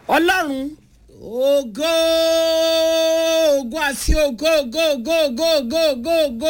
ọlọ́run ògo ògo àti ògo ògo ògo ògo ògo ògo ògo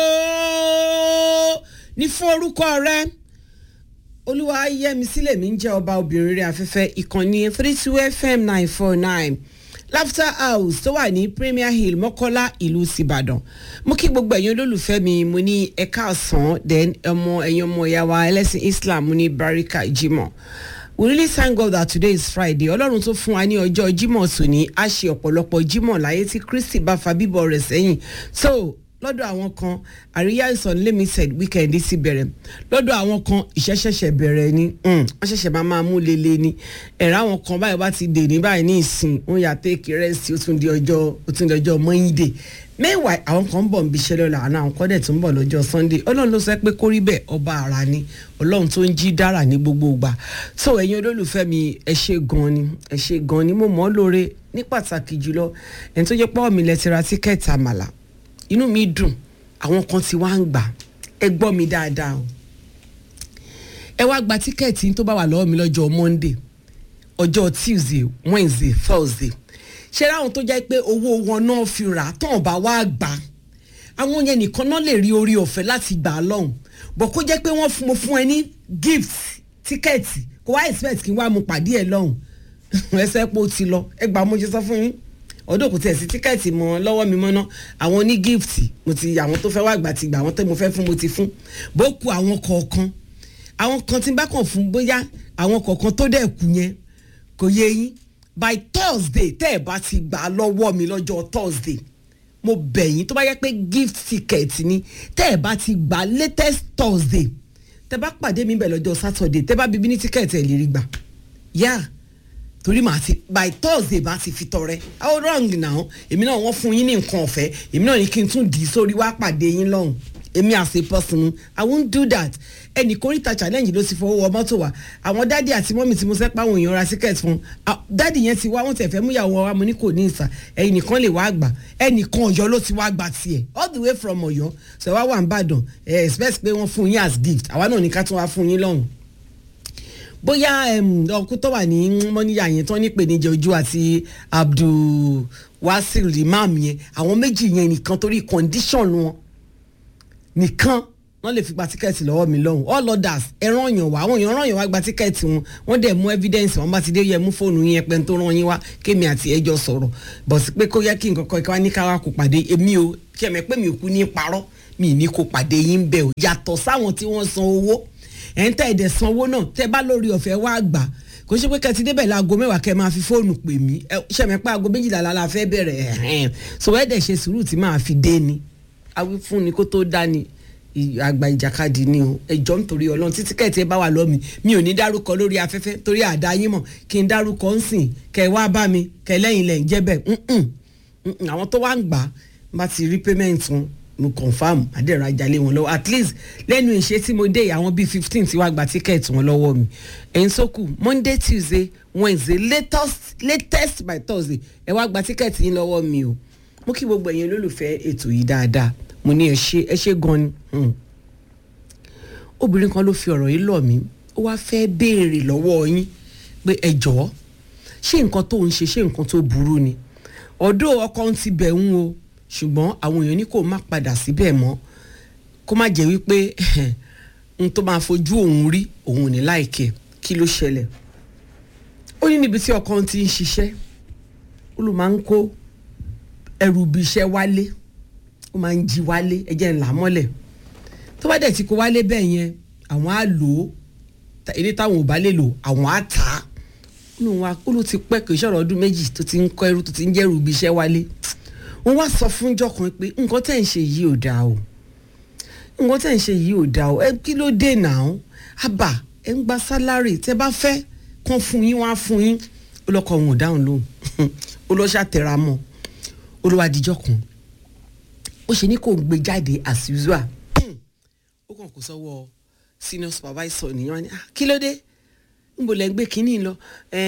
ní fún orúkọ rẹ olúwa yẹmi sílẹ̀ mi ń jẹ́ ọba obìnrin rẹ̀ afẹ́fẹ́ ìkànnì three two fm nine four nine laughter house tó wà ní premier hill mọ́kọ́lá ìlú sìbàdàn mo kí gbogbo ẹ̀yin olólùfẹ́ mi mo ní ẹ̀ka ọ̀sán then ọmọ ẹ̀yin ọmọ ìyá wa ẹlẹ́sìn islam mo ní barika jimoh we really thank God that today is Friday ọlọ́run tó fún wa ní ọjọ́ Jímọ̀ tòní á ṣe ọ̀pọ̀lọpọ̀ Jímọ̀ láyé tí Kristi bá fa bíbọ̀ rẹ̀ sẹ́yìn so lọ́dọ̀ àwọn kan àríyá ìsọ̀n limited weekend ti bẹ̀rẹ̀ lọ́dọ̀ àwọn kan ìṣẹ́ṣẹ̀ṣẹ̀ bẹ̀rẹ̀ ni wọ́n ṣẹ̀ṣẹ̀ máa máa mú lele ni ẹ̀rọ àwọn kan báyìí bá ti dè ní báyìí ní ìsìn wọ́n yà tẹ́ẹ̀kì rẹ́sì ó tún di ọjọ́ ó tún di ọjọ́ mọ́yìndé meanwhile àwọn kan ń bọ̀ ń bíṣẹ́ lọ́la àná àwọn kan dẹ̀ tún ń bọ̀ lọ́jọ́ sunday ọlọ́run ló sọ pé kó rí bẹ́ẹ̀ ọba ara ni ọlọ́run tó ń jí dára ní gbogbo ìgbà so ẹ̀yin olólùfẹ́ mi ẹ ṣe gan ni ẹ ṣe gan ni mo mọ̀ ọ́ lóore ní pàtàkì jùlọ ẹni tó jẹ́ pọ́ mi lẹ́tí ra tíkẹ́ẹ̀tì àmàlà inú mi dùn àwọn kan ti wá ń gbà ẹ gbọ́ mi dáadáa o ẹ wá gba tíkẹ́ẹ̀tì tó bá wà lọ́wọ́ mi lọ́jọ́ monday ọjọ́ tuesday wednesday thursday ṣe ráwọn tó jẹ́ pé owó wọn náà fi rà tán bá wá gbà àwọn yẹn nìkan náà lè rí orí ọ̀fẹ́ láti gbà á lọ́hùn bọ̀ kó jẹ́ pé wọ́n fún mo fún ẹ ní gift tíkẹ́ẹ̀tì kó wá expect kí n wá mu pàdé ẹ lọ́hùn ẹsẹ̀ pé ó ti lọ ẹ gbà mo ṣe sọ fún yín ọdún kò tiẹ̀ sí tíkẹ́ẹ̀tì mọ́ lọ́wọ́ mi mọ́ná àwọn ní gift mo ti àwọn tó fẹ́ wá gbà ti gbà àwọn tó mo fẹ́ fún mo ti fún bó ku àwọn kọ̀ọ̀kan àwọn kan tí n bá kàn fún bóyá àwọn kọ̀ọ̀kan tó dẹ̀ kù yẹn kò yé yín by thursday tẹ́ ẹ̀ bá ti gbà á lọ́wọ́ mi lọ́jọ́ thursday mo bẹ̀ yín tó bá yẹ pé gift ticket ni tẹ́ ẹ̀ bá ti gbà latest thursday tẹ́ bá pàdé mi bẹ̀ lọ́jọ́ saturday tẹ́ bá bíbí ní ticket ẹ̀ lè rí gbà yá torí màá ti by thursday bá ti fi tọrẹ how wrong now èmi náà wọ́n fún yín ní nǹkan ọ̀fẹ́ èmi náà ní kí n tún dì í sórí wá pàdé yín lọ́hùn èmi as a person i won't do that ẹnì kórìíta challenge ló ti fọwọ́ wọ mọ́tò wa àwọn dádì àti mọ́mì tí mo sẹ́ pa àwọn èèyàn ra ticket fún dádì yẹn ti wá wọ́n tẹ̀ fẹ́ mú ìyàwó wa mo ní kò ní ìsà ẹ̀yìn nìkan lè wá gbà ẹnìkan ọ̀yọ́ ló ti wá gbà tiẹ̀ all the way from ọ̀yọ́ ṣe wá wà ń bàdàn ẹ̀ expect pé wọ́n fún yín as gift àwa náà ní ká tún wá fún yín lọ́hùn bóyá ọkùn tó wà ní mọ́níyà yẹn tó ní pèníjà ojú àti abdul wasil imam yẹn àwọn méjì yẹn nìkan torí condition wọn nìkan wọ́n lè fi gba tíkẹ́ẹ̀tì lọ́wọ́ mi lọ́hùn all others ẹran yàn wá àwọn èèyàn ràn yàn wá gba tíkẹ́ẹ̀tì wọn wọ́n dẹ̀ mú evidence wọn bá ti dé yẹ mú fóònù yẹn pẹ́ tó ràn yín wá kémi àti ẹjọ́ sọ̀rọ̀ bọ̀ sí pé kó yẹ kí nǹkan kan ìkọ́wá ní káwá kó pàdé èmi o kí ẹ̀mẹ́ pé mi ò kú ní parọ́ mi ní kó pàdé yín bẹ́ẹ̀ o yàtọ̀ sáwọn tí wọ́n san owó ẹ̀ ń tẹ́ ẹ̀dẹ̀ san owó náà tẹ́ bá lórí ọ̀fẹ́ wá gbà kò ṣe pé kẹtí débẹ̀ láago mẹ́wàá kẹ́ máa fi fóònù pè mí ṣẹ̀mẹ́ pé aago méjìlá la fẹ́ bẹ̀rẹ̀ ẹ̀hẹ́n so ẹ̀dẹ̀ ṣe sùúrù tí máa fi dé ni awí fún ni kó tó dá ni àgbà ìjàkadì ni o ẹjọ́ nítorí ọlọ́run tí tíkẹ́ẹ̀tì ẹ bá wà lọ́mi mi ò ní dárúkọ lórí afẹ́fẹ́ torí àdá yín mọ̀ kí n dárúkọ ń sìn kẹ wá bá mi kẹ lẹ́yìn lẹ̀ ń jẹ́ bẹ́ẹ̀ àwọn tó wá ń gbà bá ti rí payment wọn mo confam adẹ́rọ ajalé wọn lọ́wọ́ at least lẹ́nu ìṣe tí mo dé àwọn bíi fifteen tí wàá gba tíkẹ́ẹ̀tì wọn lọ́wọ́ mi ẹ̀yin sókù monday tuesday wednesday latest latest by thursday ẹ wá gba tíkẹ́ẹ̀tì yín lọ́wọ́ mi o mo kí gbogbo ẹ̀yin olólùfẹ́ ètò yìí dáadáa mo ní ẹ ṣe ẹ ṣe gan ni obìnrin kan ló fi ọ̀rọ̀ yìí lọ̀ mí ó wá fẹ́ béèrè lọ́wọ́ yín pé ẹ jọ̀ọ́ ṣé nǹkan tó ń ṣe ṣé nǹkan tó burú ni ọ̀dọ́ ọkọ ń ti bẹ̀ ń o ṣùgbọ́n àwọn èèyàn ní kó má padà síbẹ̀ mọ́ kó má jẹ́ wípé n tó máa fojú òun rí òun ní láìkẹ́ kí ló ṣẹlẹ̀ ó ní níbi tí ọkọ ti ń ṣiṣẹ́ ó ló máa ń kó ẹrù ibi iṣẹ́ wálé ó máa ń jí wálé ẹjẹ́ ńlá mọ́lẹ̀ tó bá dẹ̀ ti kó wálé bẹ́ẹ̀ yẹn àwọn á lò ó ilé táwọn ò bá lè lò àwọn á tà á ó ló ti pẹ́ kì í ṣọ̀rọ̀ ọdún méjì tó ti ń kọ́ ẹrú tó ti ń jẹ́rù ibi iṣẹ́ wálé wọ́n wá sọ fún jọkàn pé nǹkan tẹ̀ ń ṣe yìí ò dáa o nǹkan tẹ̀ ń ṣe yìí ò dáa o ẹ kí ló dé náà àbà ẹ ń gba sálárì tẹ bá fẹ́ kàn fún yín wá fún yín ó lọ́kọ̀ òun ò dáhùn lóhùn ó lọ́ ṣàtẹ̀ra mọ́ ó lọ́ wá dijọ́ kan ó ṣe ní kò gbé jáde as usual ó kàn kó sọ́wọ́ senior supervisor nìyẹn wá ní kí ló dé nbò lẹ́ ń gbé kínní lọ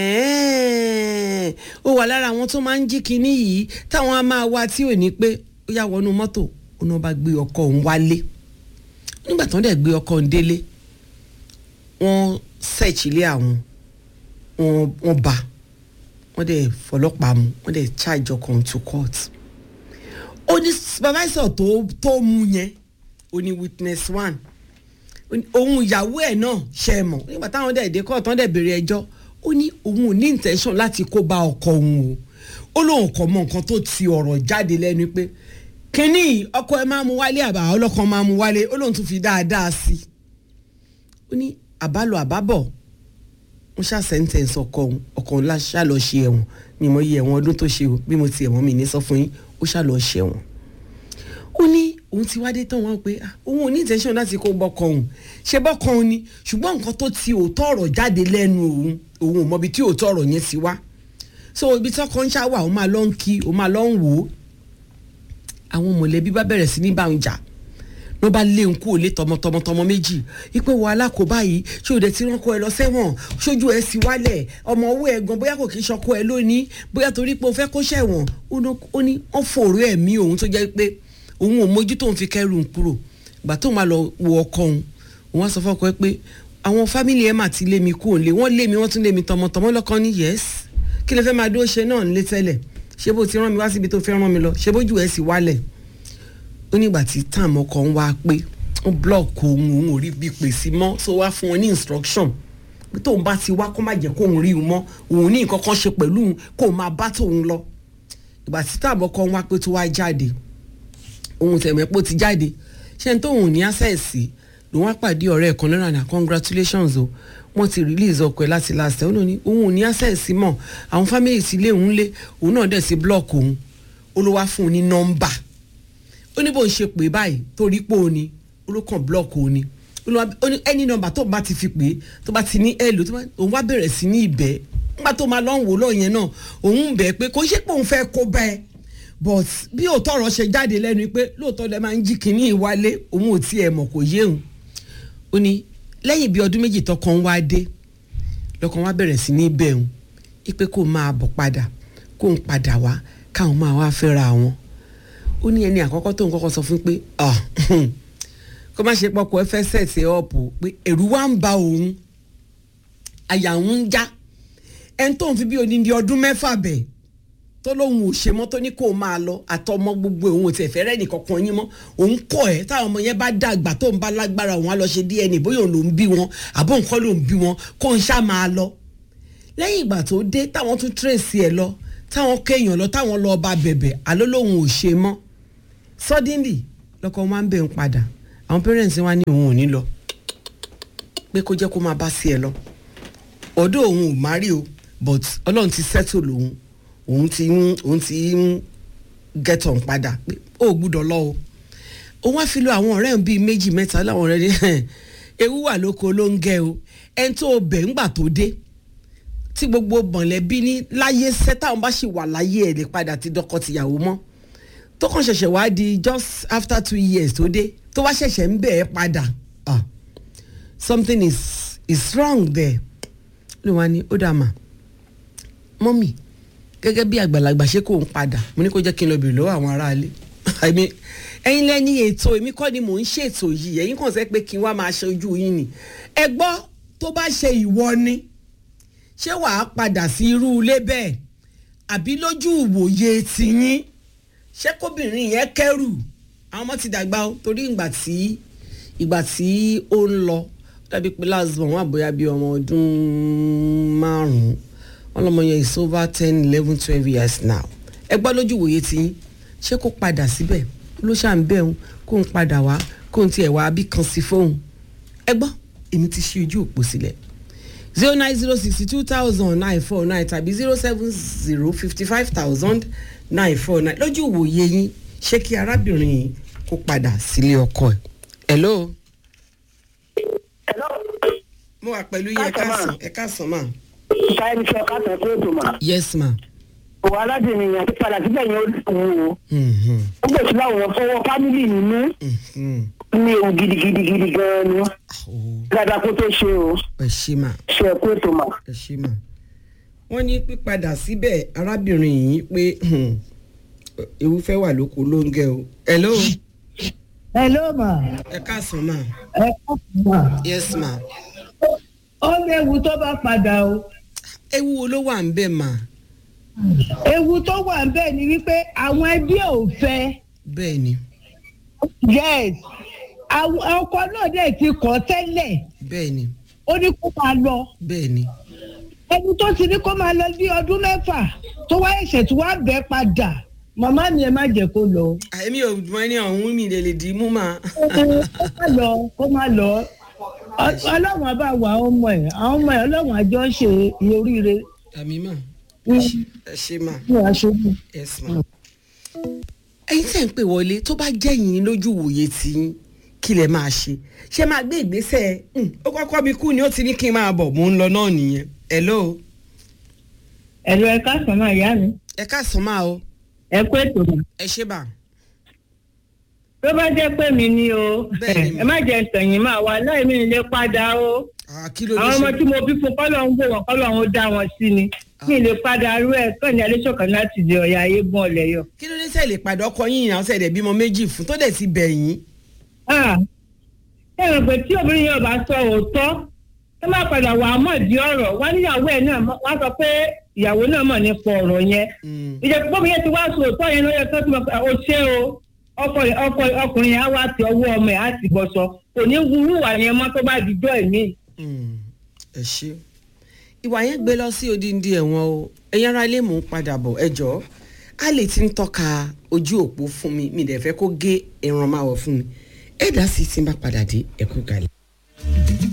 ó wà lára àwọn tó máa ń jí kínní yìí táwọn á máa wá tí ò ní pé ó yà wọnú mọ́tò ó náà bá gbé ọkọ òun wálé nígbà tó ń dẹ̀ gbé ọkọ òun délé wọ́n search ilé àwọn wọ́n bá wọ́n dẹ̀ fọlọ́pàá mu wọ́n dẹ̀ charge ọkàn to court ó ní supervisor tó tó mú yẹn ó ní witness one òun ìyàwó ẹ̀ náà ṣe é mọ̀ nígbà táwọn dẹ̀ dé court wọ́n dẹ̀ béèrè ẹjọ́ ó ní òun ò ní intention láti kó bá ọkọ òun o ó lóun kò mọ nǹkan tó ti ọ̀rọ̀ jáde lẹ́nu pé kínní ọkọ ẹ máa mú wálé àbá ọlọ́kan máa mú wálé ó lóun tún fi dáadáa sí i ó ní àbálò àbábọ̀ wọ́n ṣá sentence ọkọ òun ọkọ òun ṣá lọ ṣe ẹ̀wọ̀n mi mọ iye ẹ̀wọ̀n ọdún tó ṣe o bí mo ti ẹ̀wọ̀n mi ní sọ fún yín ó ṣá lọ ṣe ẹ̀wọ̀n ó ní òun ti wá dé tán wọn pé òun ò ní intention láti kó bọ́kọ òun ṣe bọ́kọ òun ni ṣùgbọ́n nǹkan tó ti òótọ́ ọ̀rọ̀ jáde lẹ́nu òun òun ò mọbi tí òótọ́ ọ̀rọ̀ yẹn ti wá so ibi tí ọkọ ń ṣá wà ó máa lọ ń kí ó máa lọ ń wò ó àwọn mọ̀lẹ́bí bá bẹ̀rẹ̀ sí ní bá ń jà ló bá lé nkú òlé tọmọtọmọtọmọ méjì ipe wo alákòóbá yìí ṣé òde tí ránkọ ẹ lọ sẹ́wọ̀n ṣojú ẹ sì wálẹ̀ ọmọ owó ẹ gan bóyá kò kí ṣọkọ ẹ lónìí bóyá torí pé o fẹ́ kó ṣẹ̀wọ̀n ó ní wọ́n fòrò ẹ̀mí òun tó jẹ́ pé òun ò mójú tóun fi kẹ́rù ń kúrò ìgbà tóun máa lọ wo ọkọ òun òun á sọ fọ́kọ ẹ pé àwọn fámìlì ẹ mà ti lé mi kú òun lé wọ́n lé mi wọ́n tún lé mi tọmọtọmọ lọ́kàn ní yẹ́s kí lè fẹ́ máa dó ṣe náà nílé tẹ́lẹ̀ ṣé bó ti rán mi wá síbi tó fẹ́ rán mi lọ ṣé bójú ẹ sì wálẹ̀ ó nígbà tí táàmù ọkọ̀ ń wá pé ó blọọkì òun òun ò rí bí pèsè mọ́ so wá fún wọn ní instruction pé tóun bá ti wá kó má jẹ́ kóun rí un mọ́ òun ní nǹkan kan ṣe pẹ̀lú kóun máa bá tóun lọ ìgbà tí táàmù ọkọ̀ ń wá pé tó wá jáde òun tẹ̀mẹ́pọ̀ ti jáde ṣé n tóun ní access lòun wá pàdé ọ̀rẹ́ ẹ̀kan lọ́nà àná congratulations o wọ́n ti release ọkọ̀ ẹ̀ láti last ẹ̀ ó ní òun ò ní access mọ́ àwọn family ti lé òun lé òun náà dẹ̀ sí block òun ó ló wá fún un ní nọ́mbà ó ní bó ń ṣe pè báyìí torí pé òun ni ó ló kàn block òun ni ó ní ẹni nọ́mbà tó bá ti fi pè tó bá ti ní ẹlò òun wá bẹ̀rẹ̀ sí ní ìbẹ́ nígbà tó máa lọ́n wò lọ́ọ̀ yẹn náà òun ń bẹ̀ pé kò ṣe pé òun fẹ́ kó bẹ́ẹ̀ but bí òótọ́ ọ̀rọ̀ ṣe jáde lẹ́nu pé lóòótọ́ lẹ máa ń jí kínní ìwálé òun ò tiẹ̀ mọ̀ kò yé òun ó ní lẹ́yìn bí ọdún méjì tọkàn wá dé lọ́kàn wá bẹ̀rẹ̀ sí ní bẹ̀ òun ipe kó máa bọ̀ padà kó ń padà wá káwọn máa wá fẹ́ra wọn ó ní ẹni àkọ́kọ́ tóun kọ́kọ́ sọ fún pé kó má ṣe pọkọ ẹ fẹ́ sẹ̀sẹ̀ ọ̀pù pé ẹ̀rù wá ń ba òun àyà òun ń já ẹni tóun fi bí odindi ọdún mẹ́fà bẹ̀ tó lóun ò ṣe mọ́ tó ní kó máa lọ àtọmọ gbogbo òun ò tiẹ̀ fẹ́ rẹ́ nìkankan yín mọ́ òun kọ́ ẹ̀ táwọn ọmọ yẹn bá dàgbà tó ń bá lágbára òun á lọ ṣe DNA bóyá òun ló ń bí wọn àbó nǹkan ló ń bí wọn kó ń ṣá máa lọ lẹ́yìn ìgbà tó dé táwọn tún tírèsì ẹ̀ lọ táwọn kéèyàn lọ táwọn lọ bá bẹ̀bẹ̀ àló lòun ò ṣe mọ́ suddenly lọ́kọ wọn ń bẹ̀ ń padà àwọn parents wa ní òun ò ní lọ pé kó jẹ́ kó máa bá sí ẹ lọ ọ̀dọ̀ òun ò má rí o but ọlọ́run ti settle lòun òun ti ń òun ti ń get on padà pé ó gbúdọ̀ lọ o òun wá fi lo àwọn ọ̀rẹ́ òun bíi méjì mẹ́ta láwọn ọ̀rẹ́ ní ewu wà lóko ló ń gẹ o ẹni tó bẹ̀ ńgbà tó dé tí gbogbo mọ̀lẹ́bí ní láyé sẹ́ táwọn bá sì wà láyé ẹ̀ lè padà ti dọ́kọ tìyàwó mọ́ tó kàn ṣẹ̀ṣẹ̀ wá di just after two years tó dé tó wá ṣẹ̀ṣẹ̀ ń bẹ̀ ẹ́ padà ah something is is wrong there ló wá ní ó dà mà mọ́mì gẹ́gẹ́ bí àgbàlagbà ṣé kò ń padà mo ní kó jẹ́ kí n lọ bèrè lọ́wọ́ àwọn aráalé ẹ̀yin lẹ́ni ètò èmi kọ́ ni mò ń ṣètò yìí ẹ̀yin kàn sẹ́ pé kí n wá máa ṣe ojú yín ni ẹ gbọ́ tó bá ṣe ìwọ ni ṣé wàá padà sí irú ilé bẹ́ẹ̀ àbí lójú ìwòye tiyín ṣé kóbìnrin yẹn kẹ́rù àwọn ọmọ ti dàgbà o torí ìgbà tí ìgbà tí ó ń lọ dàbí pé last born wà bóyá bí ọmọ ọdún márùn-ún wọn lọmọ yẹn is over ten eleven twelve years now ẹ gbọ́ lójú ìwòye tiyín ṣé kó padà síbẹ̀ ló ṣà ń bẹ̀ òun kó ń padà wá kó ń tiẹ̀ wá bí kan sí fóun ẹ gbọ́ èmi ti ṣí ojú òpó sílẹ̀ zero nine zero sixty two thousand nine four nine tàbí zero seven zero fifty five thousand nine four nine lójú ìwòye yín ṣé kí arábìnrin yìí kó padà sílé ọkọ ẹ̀. hello. hello. mo wà pẹ̀lú yín ẹ káàsán ẹ káàsán mà. ìta ẹni sọ káàtó tó ètò mà. yes ma. òwò aládìrin yẹn ti padà síbẹ̀ yẹn ó wù ú. Mhm, ó gbèsè láwọn fọwọ́ fámìlì nínú mhm. ní ewu gidigidi gidi gan-an ni Oh, dáadáa kó tó ṣe o ẹ ṣé mà ṣe ẹ̀kú ètò mà. ẹ ṣé mà. wọ́n ní pípadà síbẹ̀ arábìnrin yìí pé hmm, ewu fẹ́ wà lóko ló ń gẹ o. hello hello ma ẹ káàsán mà. ẹ káàkiri ma yes ma. ó léwu tó bá padà o ewu wo ló wà ń bẹ̀ mà. ewu tó wà ń bẹ̀ ni wípé àwọn ẹbí ò fẹ́ bẹ́ẹ̀ ni yes àwọn ọkọ náà dẹ̀ ti kọ́ tẹ́lẹ̀ bẹ́ẹ̀ ni ó ní kó máa lọ bẹ́ẹ̀ ni ẹni tó ti ní kó máa lọ bí ọdún mẹ́fà tó wá ẹ̀ṣẹ̀ tí wàá bẹ́ padà màmá mi ẹ má jẹ́ kó lọ èmi ò mọ ẹni ọ̀hún mi lè lè dì í mú mà. kó má lọ kó má lọ Ọ- ọlọ́run á bá wà àwọn ọmọ ẹ̀ àwọn ọmọ ẹ̀ ọlọ́run àjọ ṣe iye oríire àmì mà ní ẹ ṣe mà aṣojú. yes ma. ẹyin tẹ́ ń pè wọlé tó bá jẹ́ yín lójú wòye tí yín kí lẹ máa ṣe ṣé máa gbé ìgbésẹ̀ "Hmm, ó kọ́kọ́ mi kú ni ó ti ní kí n máa bọ̀ mò ń lọ náà nìyẹn hello ẹ̀rọ ẹ̀ka sọ̀nà ìyá mi ẹ káàsán máa o ẹ kó ètò mi. ẹ ṣe bà tó bá jẹ́ pé mi ni o Bẹ́ẹ̀ni mà. ẹ má jẹ́ sẹ̀yìn máa wà láì mí lè padà o Ah, kí ló dé àwọn ọmọ ṣe tí mo bí fún kọ́lọ̀ ń gbò wọ́n kọ́lọ̀ ń dá wọn sí ni mi lè padà rú ẹ̀ kàn ní alẹ́sọ̀kan láti di ọ̀yà ayégun ọ̀lẹ́yọ̀. kí ló dé sẹ́ lè padà ọkọ yín ìyàwó sẹ́ dẹ̀ bímọ méjì fún tó dẹ̀ ti bẹ̀ yín ẹ rò pé tí obìnrin yẹn bá sọ òótọ́ ẹ má padà wà á mọ̀ di ọ̀rọ̀ wá níyàwó ẹ̀ náà mọ̀- wá sọ pé ìyàwó náà mọ̀ nípa ọ̀rọ̀ yẹn Mm, ìjẹ́ pọ́bí yẹn ti wá sọ òótọ́ yẹn ló yẹ kó tó mọ̀ pé o ṣé o ọkọ ọkọ ọkùnrin yẹn á wá ti ọwọ́ ọmọ ẹ̀ á ti bọ̀ṣọ kò ní wúrú wà yẹn mọ́ tó bá dijọ́ ẹ̀mí. mm, ẹ ṣe ìwà yẹn gbé lọ sí odindi ẹ̀wọ̀n o ẹ̀yin ará ilé mò ń padà bọ̀ ẹ jọ̀ọ́ a lè ti ń tọ́ka ojú òpó fún mi mi dẹ̀ fẹ́ kó gé ẹran máa wọ̀ fún mi ẹ dá sí tí n bá padà dé ẹ kú kalẹ̀.